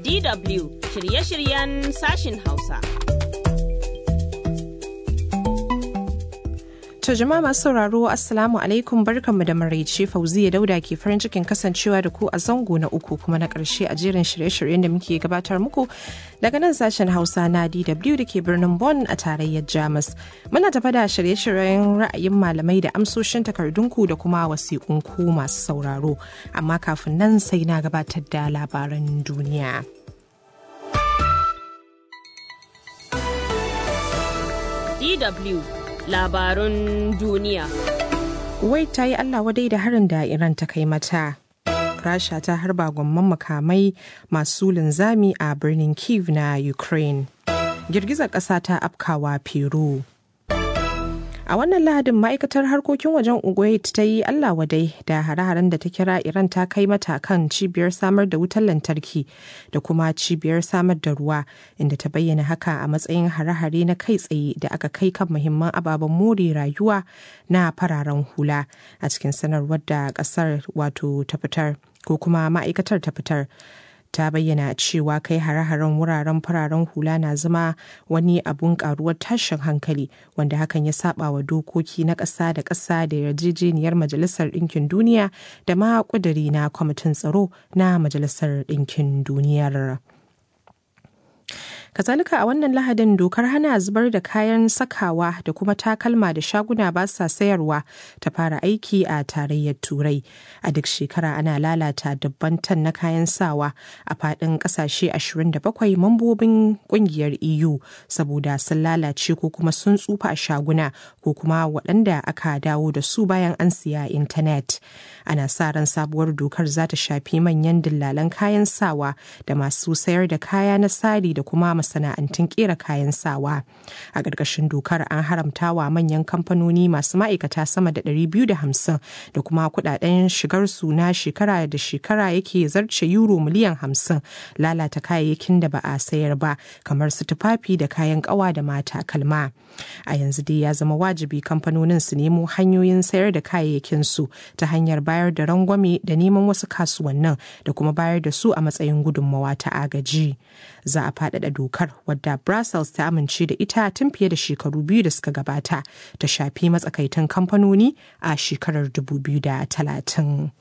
DW shirye-shiryen sashin Hausa. To jama'a masu sauraro Assalamu alaikum barkanmu da maraice Fauziya Dauda ke farin cikin kasancewa da ku a zango na uku kuma na ƙarshe a jerin shirye-shiryen da muke gabatar muku daga nan sashen Hausa na DW da ke birnin Bonn a tarayyar Jamus. Muna tafa da shirye-shiryen ra'ayin malamai da amsoshin takardunku da kuma wasiƙunku masu sauraro. Amma kafin nan sai na gabatar da labaran duniya. DW labarun duniya. Wai ta yi Allah wadai da harin da Iran ta kai mata. Rasha ta harba gwamman makamai masu linzami a birnin Kiev na Ukraine. Girgizar ƙasa ta afkawa Peru. A wannan lahadin ma'aikatar harkokin wajen Kuwait ta yi Allah wadai da hare-haren da ta kira Iran ta kai mata kan cibiyar samar da wutar lantarki da kuma cibiyar samar da ruwa inda ta bayyana haka a matsayin hare-hare na kai tsaye da aka kai kan muhimman ababen more rayuwa na fararen hula a cikin sanarwar da kasar wato ta fitar ko kuma ma'aikatar ta fitar. ta bayyana cewa kai hare-haren wuraren fararen hula na zama wani abun karuwar tashin hankali wanda hakan ya saba wa dokoki na ƙasa da ƙasa da yarjejeniyar majalisar ɗinkin duniya da ma ƙuduri na kwamitin tsaro na majalisar ɗinkin duniyar. kazalika a wannan lahadin dokar hana zubar da kayan sakawa da kuma takalma da shaguna ba sa sayarwa ta fara aiki a tarayyar turai a duk shekara ana lalata dabban tan na kayan sawa a fadin kasashe 27 mambobin kungiyar eu saboda sun lalace ko kuma sun tsufa a shaguna ko kuma waɗanda aka dawo da su bayan an siya intanet ana sa ran sabuwar dokar za ta shafi manyan dillalan kayan sawa da masu sayar da kaya na sari da kuma masana'antun kera kayan sawa a ƙarƙashin dokar an haramta wa manyan kamfanoni masu ma'aikata sama da 250 da kuma kudaden shigar su na shekara da shekara yake zarce euro miliyan 50 lalata kayayyakin da ba a sayar ba kamar su tufafi da kayan ƙawa da mata kalma a yanzu dai ya zama wajibi kamfanonin su nemo hanyoyin sayar da kayayyakin su ta hanyar bayar da rangwame da neman wasu kasuwannin da kuma bayar da su a matsayin gudunmawa ta agaji za a faɗaɗa dokar wadda brussels ta amince da ita tun fiye da shekaru biyu da suka gabata ta shafi matsakaitan kamfanoni a shekarar 2030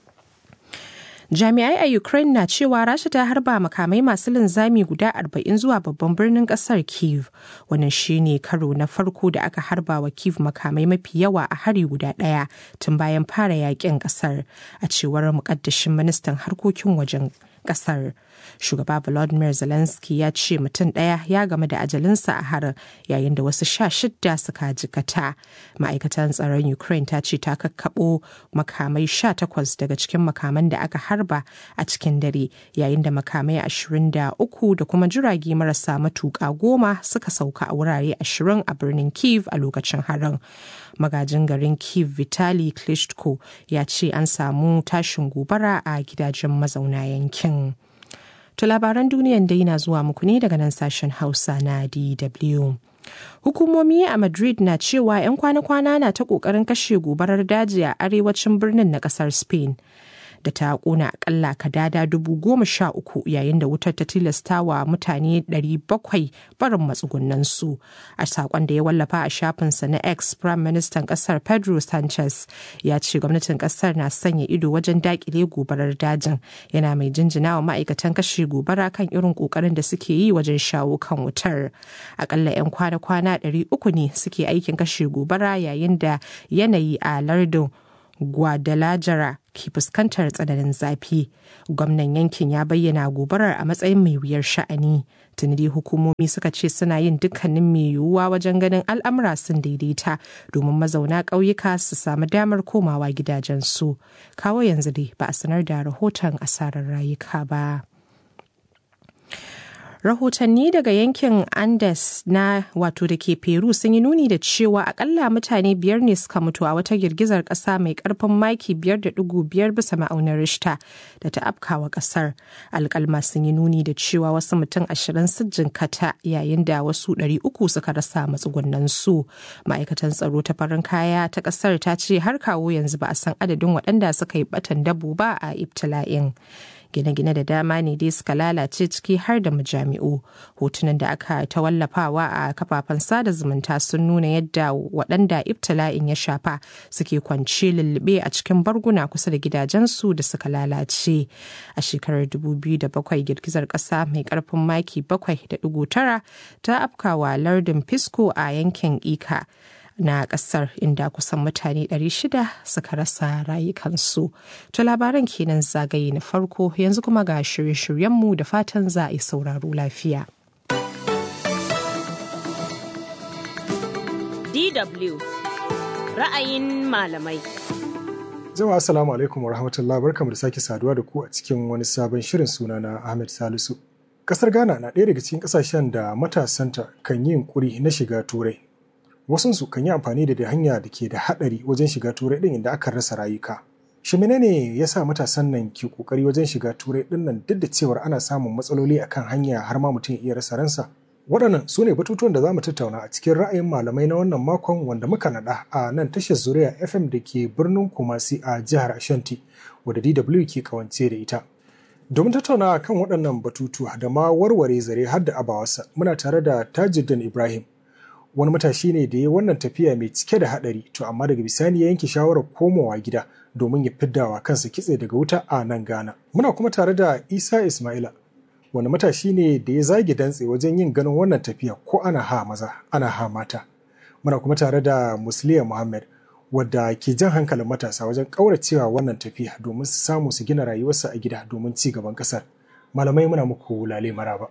jami'ai a ukraine na cewa rasha ta harba makamai masu linzami guda 40 zuwa babban birnin kasar kiev wannan shine karo na farko da aka harba wa kiev makamai mafi yawa a hari guda daya tun bayan fara yakin kasar a cewar mukaddashin ministan harkokin wajen kasar shugaba volodymyr zelensky ya ce mutum ɗaya ya game da ajalinsa a harin yayin da wasu sha shidda suka jikata ma'aikatan tsaron ukraine ta ce ta kakkaɓo makamai sha takwas daga cikin makaman da aka harba a cikin dare yayin da makamai ashirin da uku da kuma jirage marasa matuƙa goma suka sauka a wurare ashirin a birnin kiev a lokacin harin magajin garin kiev vitali klitschko ya ce an samu tashin gobara a gidajen mazauna yankin to labaran duniyan dai na zuwa muku ne daga nan sashen hausa na dw Hukumomi a Madrid na cewa 'yan kwana-kwana na ta ƙoƙarin kashe gobarar daji a arewacin birnin na ƙasar Spain. da ta kona akalla kadada dubu goma sha uku yayin da wutar ta tilasta wa mutane ɗari bakwai barin matsugunan su a sakon da ya wallafa a shafinsa na x prime minister kasar pedro sanchez ya ce gwamnatin kasar na sanya ido wajen dakile gobarar dajin yana mai jinjina wa ma'aikatan kashe gobara kan irin kokarin da suke yi wajen shawo kan wutar akalla 'yan kwana-kwana ɗari uku ne suke aikin kashe gobara yayin da yanayi a lardin Guadalajara ke fuskantar tsananin zafi. Gwamnan yankin ya bayyana gobarar a matsayin mai wuyar sha'ani. Tuni dai hukumomi suka ce suna yin dukkanin mai yiwuwa wajen ganin al'amura sun daidaita domin mazauna ƙauyuka su samu damar komawa gidajensu. Kawo yanzu dai ba a sanar da rahoton asarar rayuka ba. rahotanni daga yankin andes na wato da ke peru sun yi nuni da cewa akalla mutane biyar ne suka mutu a wata girgizar kasa mai karfin maki biyar da digo biyar bisa ma'aunin rishta da ta afkawa kasar alkalma sun yi nuni da cewa wasu mutum ashirin sun jinkata yayin da wasu ɗari uku suka rasa matsugunan su ma'aikatan tsaro ta farin kaya ta kasar ta ce har kawo yanzu ba a san adadin waɗanda suka yi batan dabo ba a ibtila'in gine-gine da dama ne dai suka lalace ciki har da majami'u hotunan da aka ta wallafawa a kafafen sada zumunta sun nuna yadda waɗanda ibtila'in ya shafa suke kwance lullube a cikin barguna kusa da gidajensu da suka lalace a shekarar 2007 girgizar ƙasa mai ƙarfin maki 7.9 ta afkawa lardin fisco a yankin ika na kasar inda kusan mutane 600 suka rasa rayukansu. To labaran kenan zagaye na farko yanzu kuma ga shirye-shiryenmu da fatan za a yi sauraro lafiya. DW ra'ayin malamai. Jama'a assalamu alaikum wa rahmatullah barkamu da sake saduwa da ku a cikin wani sabon shirin suna na Ahmed Salisu. Kasar Ghana na ɗaya daga cikin ƙasashen da matasanta kan yi yunƙuri na shiga turai wasunsu kan yi amfani da hanya da ke da haɗari wajen shiga turai ɗin inda aka rasa rayuka. Shi menene ya sa matasan nan ke ƙoƙari wajen shiga turai ɗin nan duk da cewar ana samun matsaloli akan hanya har ma mutum iya rasa ransa? Waɗannan su ne batutuwan da za mu tattauna a cikin ra'ayin malamai na wannan makon wanda muka naɗa a nan tashar Zuriya FM da ke birnin Kumasi a jihar Ashanti wadda DW ke kawance da ita. Domin tattaunawa kan waɗannan batutuwa da ma warware zare har da abawarsa muna tare da Tajuddin Ibrahim wani matashi ne da ya wannan tafiya mai cike da haɗari to amma daga bisani ya yanke shawarar komawa gida domin ya fiddawa kansa kitse daga wuta a nan Ghana. Muna kuma tare da Isa Ismaila wani matashi ne da ya zage dantse wajen yin ganin wannan tafiya ko ana ha maza ana ha mata. Muna kuma tare da Musliya Muhammad wadda ke jan hankalin matasa wajen ƙauracewa wannan tafiya domin su samu su gina rayuwarsa a gida domin ci gaban ƙasar. Malamai muna muku lale maraba.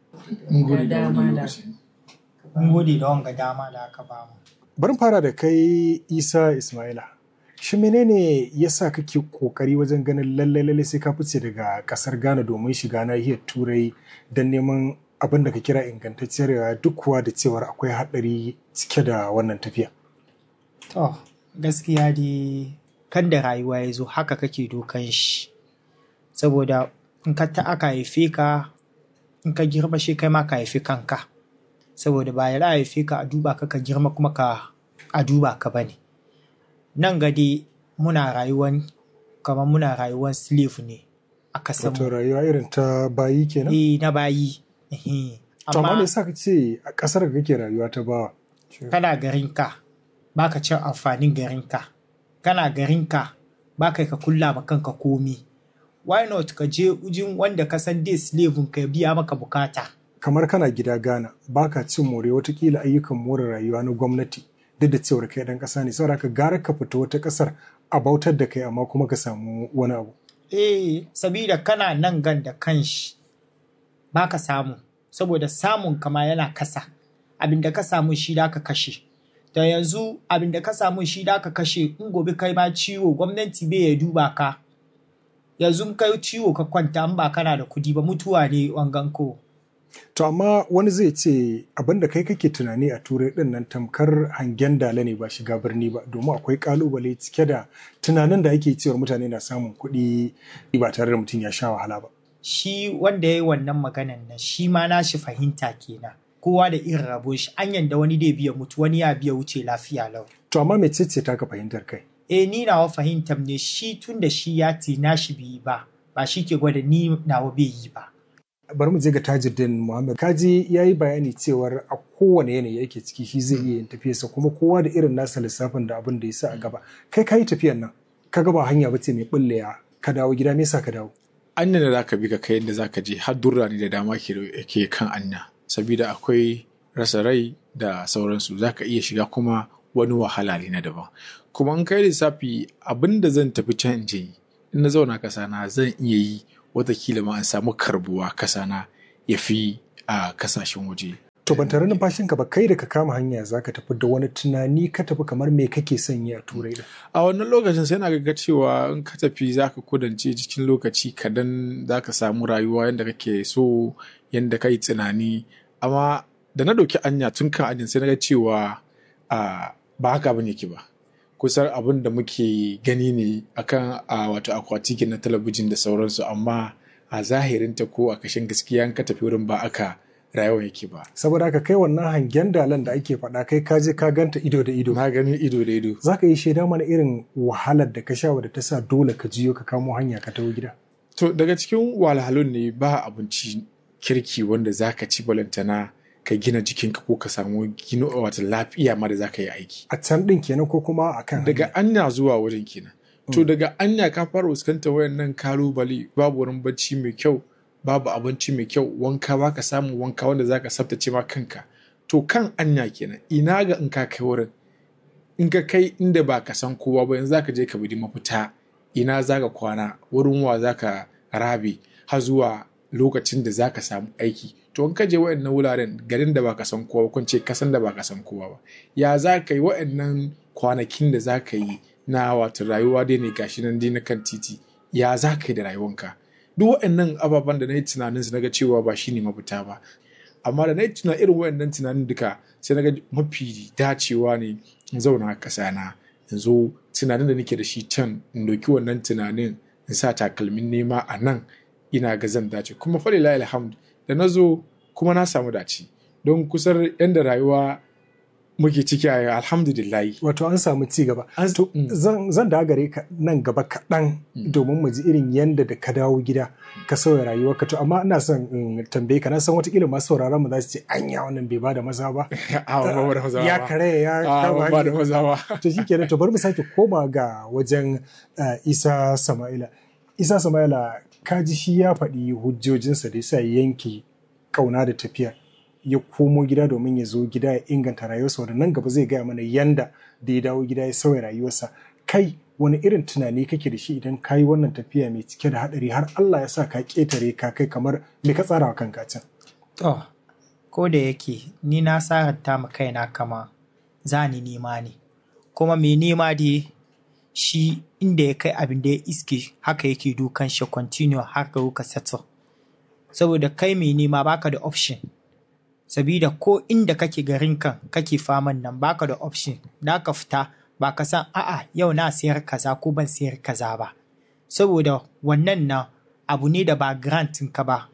mun gode da wanga dama da aka ba mu. Bari fara da kai Isa Ismaila. Shi menene ya sa kake kokari wajen ganin lalle lalle sai ka fice daga kasar Ghana domin shiga nahiyar Turai don neman abin da ka kira ingantacciyar rayuwa duk kuwa da cewar akwai haɗari cike da wannan tafiya. To, gaskiya dai kan da rayuwa ya zo haka kake dokan shi. Saboda in ka ta aka haife ka, in ka girma shi kai ma ka haifi kanka. saboda ba ya haife ka a duba ka ka girma kuma ka a duba ka bane nan gade muna rayuwan kamar muna rayuwan slave ne a kasan Wato rayuwa irin ta bayi kenan? eh na bayi To amma me yasa ka ce a kasar da kake rayuwa ta bawa? kana garin ka baka cin amfanin garin ka kana garin ka baka ka kulla ma kanka komi why not ka je ujin wanda ka san dai slave ka biya maka bukata kamar kana gida Ghana baka cin more watakila ayyukan more rayuwa na gwamnati duk da cewar kai dan kasa ne saboda ka gara ka fita wata kasar a bautar da kai amma kuma ka samu wani abu eh sabida kana nan gan da kanshi baka samu saboda samun kama yana kasa abin da ka samu shi da ka kashe da yanzu abin da ka samu shi da ka kashe in gobe kai ma ciwo gwamnati bai ya duba ka yanzu kai ciwo ka kwanta in ba kana da kudi ba mutuwa ne wangan ko To amma wani zai ce abin da kai kake tunani a turai din nan tamkar hangen dala ne ba shiga birni ba domin akwai kalubale cike da tunanin da ake cewar mutane na samun kuɗi ba tare da mutum ya sha wahala ba. shi wanda ya yi wannan maganan nan shi ma na shi fahimta kenan kowa da irin rabo shi an yanda wani da biya mutu wani ya biya wuce lafiya lau To amma me ce ta ka fahimtar kai? eh ni nawa fahimtar ne shi tun da shi ya ce na shi bai yi ba ba shi ke gwada ni nawa bai yi ba Bari mu je ga Tajuddin Muhammad. Kaji ya yi bayani cewar a kowane yanayi yake ciki shi zai iya yin tafiyarsa kuma kowa da irin nasa lissafin da abin da ya sa a gaba. Kai ka yi tafiyar nan, ka gaba hanya ba ce mai bulleya ka dawo gida me yasa ka dawo? anya da zaka bi ka kai yadda zaka je har durrani da dama ke ke kan anya sabida akwai rasa rai da sauransu zaka iya shiga kuma wani wahala ne na daban kuma in kai lissafi abin da zan tafi can in je yi in na zauna kasa na zan iya yi watakila ma an samu karbuwa kasa na ya fi a kasashen waje To ban tare numfashinka ba kai da ka kama hanya za ka tafi da wani tunani ka tafi kamar me kake son yi a turai da. a wannan lokacin sai na ga cewa in ka tafi za ka kudance cikin lokaci kadan za ka samu rayuwa yadda kake so yadda ka yi tunani amma da na ɗauki anya tun kan ajin sai na ga cewa a ba haka abin yake ba kusan abin da muke gani ne akan a wato akwati na talabijin da sauransu amma a zahirinta ko a kashin gaskiya in ka tafi wurin ba aka rayuwa yake ba Saboda haka kai wannan hangen dalan da ake faɗa kai ka je ka ganta ido da ido. na gani ido da ido Za ka yi shaida mana irin wahalar da ka sha wadda ta sa dole ka jiyo ka kamo hanya ka taho gida. To daga cikin wahalhalun ne ba abinci kirki wanda za ka ci balantana ka gina jikinka ko ka samu gino wata lafiya ma da za ka yi aiki. A can ɗin kenan ko kuma a kan Daga anya zuwa wajen kenan. To daga anya ka fara fuskantar wayannan kalubale babu wurin bacci mai kyau babu abinci mai kyau wanka ba ka samu wanka wanda za ka tsaftace ma kanka. To kan anya kenan ina ga in ka kai wurin in ka kai inda ba ka san kowa ba yanzu za ka je ka bi mafita ina za ka kwana wurin wa za ka rabe har zuwa lokacin da za ka samu aiki to in ka je waɗannan wuraren garin da ba ka san kowa kun ce kasan da ba ka san kowa ba ya za ka yi waɗannan kwanakin da za ka yi na wato rayuwa dai ne gashi nan dai na kan titi ya za ka yi da rayuwanka duk waɗannan ababen da na yi tunanin su na ga cewa ba shi ne mafita ba amma da na yi tuna irin waɗannan tunanin duka sai na ga mafi dacewa ne in zauna a ƙasa na in zo tunanin da nake da shi can in ɗauki wannan tunanin in sa takalmin nema a nan ina ga zan dace kuma falila alhamd da na zo kuma na samu dace don kusar yadda rayuwa muke ciki a yau alhamdulillahi wato an samu ci gaba An- to Mm. zan zan da gare ka nan gaba kaɗan domin mu ji irin yanda da ka dawo gida ka sauya rayuwarka to amma ina son in tambaye ka na san watakila masu sauraron mu za su ce anya wannan bai bada maza ba a ba da maza ya ba kare ya a kama ba da hanyar. maza ba to shi kenan to bari mu sake koma ga wajen uh, isa sama'ila isa sama'ila kaji shi ya faɗi hujjojinsa da yasa ya yanke kauna da tafiya ya komo gida domin ya zo gida ya inganta rayuwarsa wanda nan gaba zai gaya mana yanda da ya dawo gida ya sauya rayuwarsa kai wani irin tunani kake da shi idan ka yi wannan tafiya mai cike da haɗari har Allah ya sa ka ƙetare ka kai kamar me ka tsara wa kanka can To, ko da yake ni na saranta ma kaina kama za ni nema ne, kuma mai nema dai shi inda ya kai abin da ya iske haka yake dukan shi continue har ka ka settle. Saboda kai mai nema baka da option. Sabida ko inda kake garin kan kake faman nan baka da option, da ka fita ba ka san a'a yau na sayar kaza ko ban sayar kaza ba. Saboda wannan nan abu ne da ba grantin ka ba,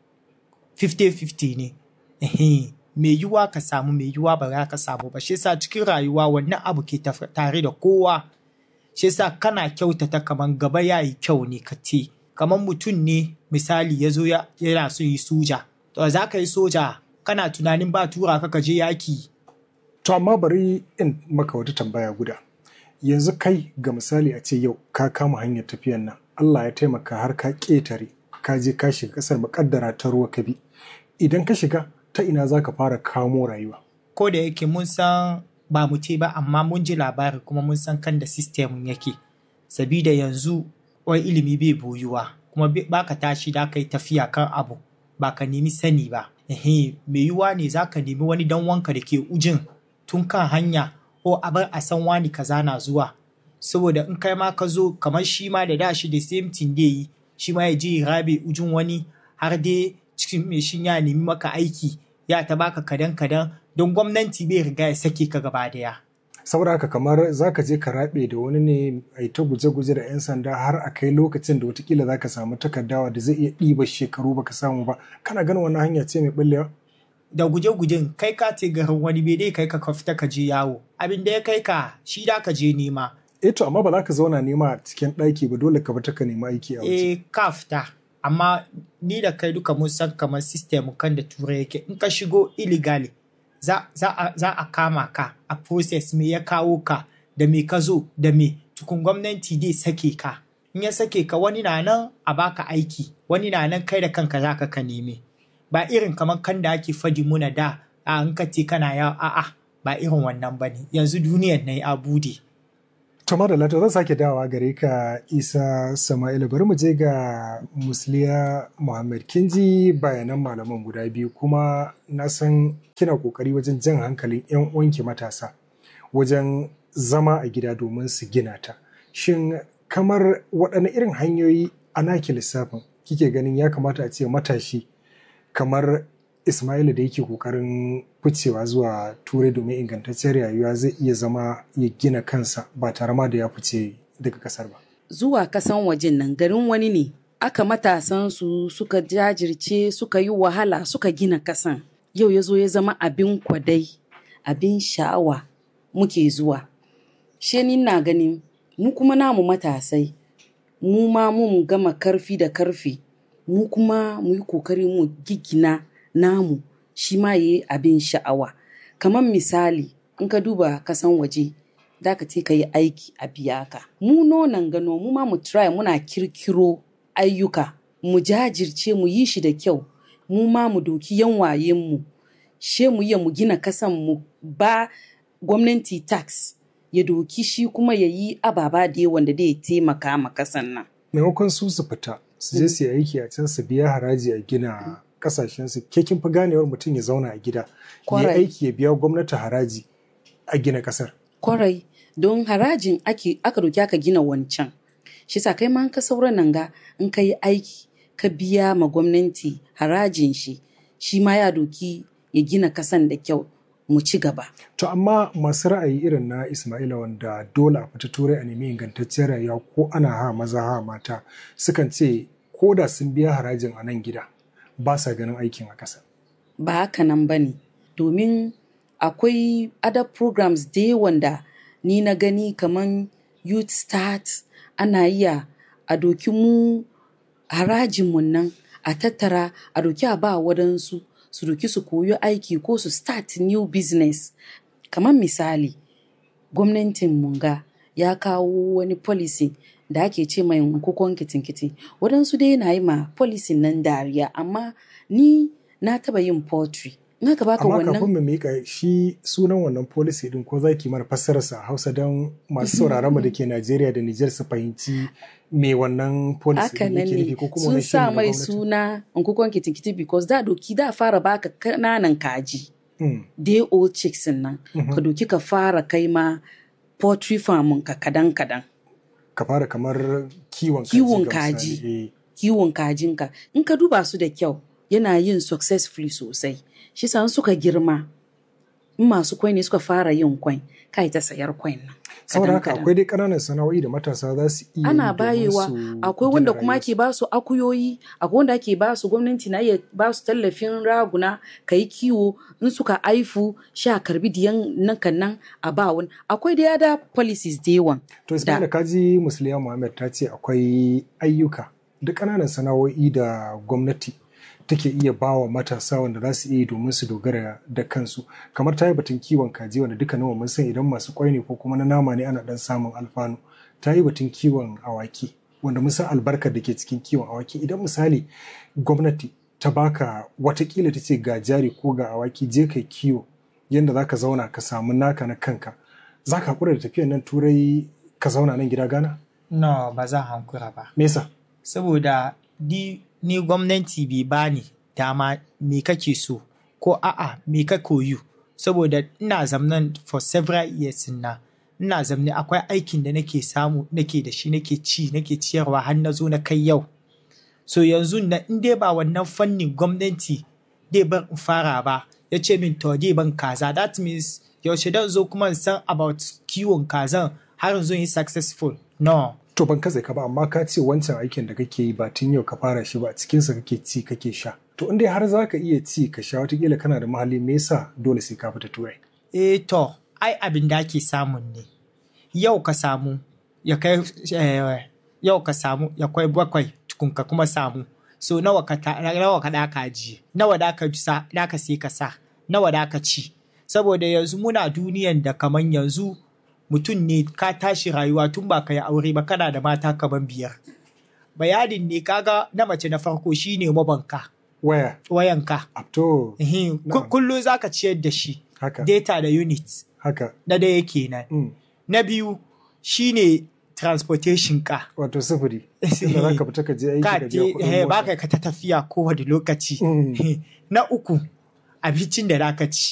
50-50 ne. Ehe, mai yiwuwa ka samu mai yiwuwa ba za ka samu ba. Shi yasa cikin rayuwa wannan abu ke taf- tare da kowa. Shi yasa kana kyautata kaman gaba ya yi kyau ne ka ce. Kaman mutum ne misali ya zo ya- yana so yi soja. To za ka yi soja kana tunanin ba tura ka ka je yaki. To amma bari in maka wata tambaya guda. Yanzu kai ga misali a ce yau ka kama hanyar tafiyan nan, Allah ya taimaka har ka ƙetare, ka je ka shiga ƙasar makaddara ta ruwa ka bi. Idan ka shiga ta ina za ka fara kamo rayuwa. Ko da yake mun san ba mu ce ba amma mun ji labari kuma mun san kan da sistemin yake. Sabida yanzu wai ilimi bai boyuwa kuma bai- ba ka tashi da ka yi tafiya kan abu ba ka nemi sani ba. Ehe, mai yiwuwa ne za ka nemi wani dan wanka da ke ujin tun kan hanya ko a bar a san wani kaza na zuwa. Saboda in kai ma ka zo kamar shi ma da da shi da same thing dai yi shi ma ya je ya rabe ujin wani har dai cikin mai shin ya nemi maka aiki ya ta baka kadan kadan don gwamnati bai riga ya sake ka gaba daya. Saboda haka kamar za ka je ka raɓe da wani ne a yi ta guje-guje da 'yan sanda har a kai lokacin da watakila za ka samu takardawa da zai iya ɗiba shekaru baka samu ba. Kana ganin wannan hanya ce mai ɓullewa? da guje-gujen kai ka ce garin wani bai dai kai ka ka fita ka je yawo abin da ya kai ka shi da ka je nema Eh to amma ba za ka zauna nema a cikin ɗaki ba dole ka fita ka nemi aiki a waje. eh ka fita amma ni da kai duka mun san kamar system kan da turai yake in ka shigo illegally za, za, a, za a kama ka a process me ya kawo ka da me ka zo da me tukun gwamnati dai sake ka in ya sake ka wani na nan a baka aiki wani na nan kai da kanka za ka ka neme ba irin kamar kan da ake fadi muna da a in ka ce kana yawo a'a ba irin wannan ba ne yanzu duniyar na ya bude To da to zan sake dawowa gare ka Isa Sama'ila bari mu je ga Musliya Muhammad kin ji bayanan malaman guda biyu kuma na san kina kokari wajen jan hankalin 'yan uwanki matasa wajen zama a gida domin su gina ta. Shin kamar waɗanne irin hanyoyi a naki lissafin kike ganin ya kamata a ce matashi kamar Ismaila da yake kokarin ficewa zuwa turai domin ingantaccen rayuwa zai iya zama ya gina kansa ba tare ma da ya fice daga kasar ba. zuwa kasan wajen nan garin wani ne aka matasan su suka jajirce suka yi wahala suka gina kasan yau ya zo ya zama abin kwadai abin sha'awa muke zuwa she ni na ganin mu kuma namu matasai mu ma mun gama karfi da karfi mu kuma mu yi kokari mu gigina namu shi ma yi abin sha'awa kamar misali in ka duba kasan waje da ka ka yi aiki a biya ka mu nonan gano mu ma mu try muna kirkiro ayyuka mu jajirce mu yi shi da kyau mu ma mu doki yan mu she mu iya mu gina kasan mu ba gwamnati tax ya doki shi kuma ya yi ababa da yawan da zai taimaka ma kasan nan maimakon su su fita su je su yi aiki a can su biya haraji a gina kasashen su ke kin fi ganewar mutum ya zauna a gida ya Kwarai. aiki ya biya gwamnati haraji a gina kasar kwarai don harajin ake aka doki aka gina wancan shi sa kai ma in ka saura nan ga in ka yi aiki ka biya ma gwamnati harajin shi shi ma ya doki ya gina kasan da kyau mu ci gaba to amma masu ra'ayi irin na Ismaila wanda dole a fita turai a nemi ingantacciyar rayuwa ko ana ha maza ha mata sukan ce ko da sun biya harajin a nan gida ba sa ganin aikin a ƙasa ba haka nan ba ne domin akwai other programs da yawan da ni na gani kamar youth start ana iya a doki mu harajinmu nan a tattara a doki a ba wadansu su doki su koyi aiki ko su start new business kamar misali gwamnatin munga ya kawo wani policy da ake ce mai kukon kitin-kiti waɗansu dai na yi ma policy nan dariya amma ni na taba yin poultry in aka baka amma kafin wannan mu mika shi sunan wannan policy din ko zaki mana fassararsa a Hausa don masu sauraron mu da ke Najeriya da Nijar su fahimci me wannan policy haka din nan yake ne nufi ko kuma sun wani shiri sa na mai gwamnati? suna kukon kitin-kiti because da doki da fara baka kananan kaji Mm, day old chicks nan Mhm. ka doki ka fara kai ma poultry farm ka kadan-kadan ka fara kamar kiwon kaji Kiwon ga kaji. misali, eh. kiwon kajinka in ka duba su da kyau yana yin successfully sosai shi sa in suka girma in masu kwai ne suka fara yin kwai kai ta sayar kwai nan saboda haka kadan-kadan. akwai dai ƙananan sana'o'i da matasa za su iya yi ana domin bayewa su akwai gina wanda kuma rayuwarsu. ake ba su akuyoyi akwai wanda ake ba su gwamnati na iya ba su tallafin raguna ka yi kiwo in suka aifu sha karbi diyan nan kan nan a ba wani akwai da yada policies da yawan To Ismaila kaji Musliya Muhammad ta ce akwai ayyuka da ƙananan sana'o'i da gwamnati take iya bawa matasa wanda za su iya yi domin su dogara da kansu kamar ta yi batun kiwon kaji wanda duka nawa mun san idan masu kwai ne ko kuma na nama ne ana dan samun alfanu ta yi batun kiwon awaki wanda mun san albarkar da ke cikin kiwon awaki idan misali gwamnati ta baka watakila ta ce ga jari ko ga awaki je kai kiwo yadda za ka zauna ka samu naka na kanka za ka haƙura da tafiyan nan turai ka zauna nan gida gana no ba zan hankura ba me yasa saboda ni, ni gwamnati bai bani dama me kake so ko a'a me ka koyu saboda ina zamnan for several years na ina zamne akwai aikin da nake samu nake da shi nake ci nake ciyarwa har na zo na kai yau so yanzu na in dai ba wannan fannin gwamnati dai ban in fara ba ya ce min to dai ban kaza that means yaushe dan zo kuma in san about kiwon kazan har in zo yi successful no to ban katse ka ba amma ka ce wancan aikin da kake yi ba tun yau ka fara shi ba cikinsa kake ci kake sha to in dai har za ka iya ci ka sha watakila kana da mahalli me yasa dole sai ka fita turai eh to ai abin da ake samun ne yau ka samu ya kai eh, yau ka samu ya kai bakwai tukun ka kuma samu so nawa ka ta, nawa ka da ka ji nawa da ka sa da ka sai ka sa nawa da ka ci saboda yanzu muna duniyan da kaman yanzu mutum ne ka tashi rayuwa tun ba ka yi aure ba kana da mata kaman biyar bayanin ne kaga na mace na farko shine mabanka waya wayanka to Ehem, ku- Na'am. kullum za ka ciyar da shi haka data da unit haka na daya kenan mm. na biyu shine transportation ka wato sufuri inda za ka fita ka je aiki ka ka biya te- kuɗin eh, mota ba ka ta tafiya kowane lokaci Mm. na uku abincin da za ka ci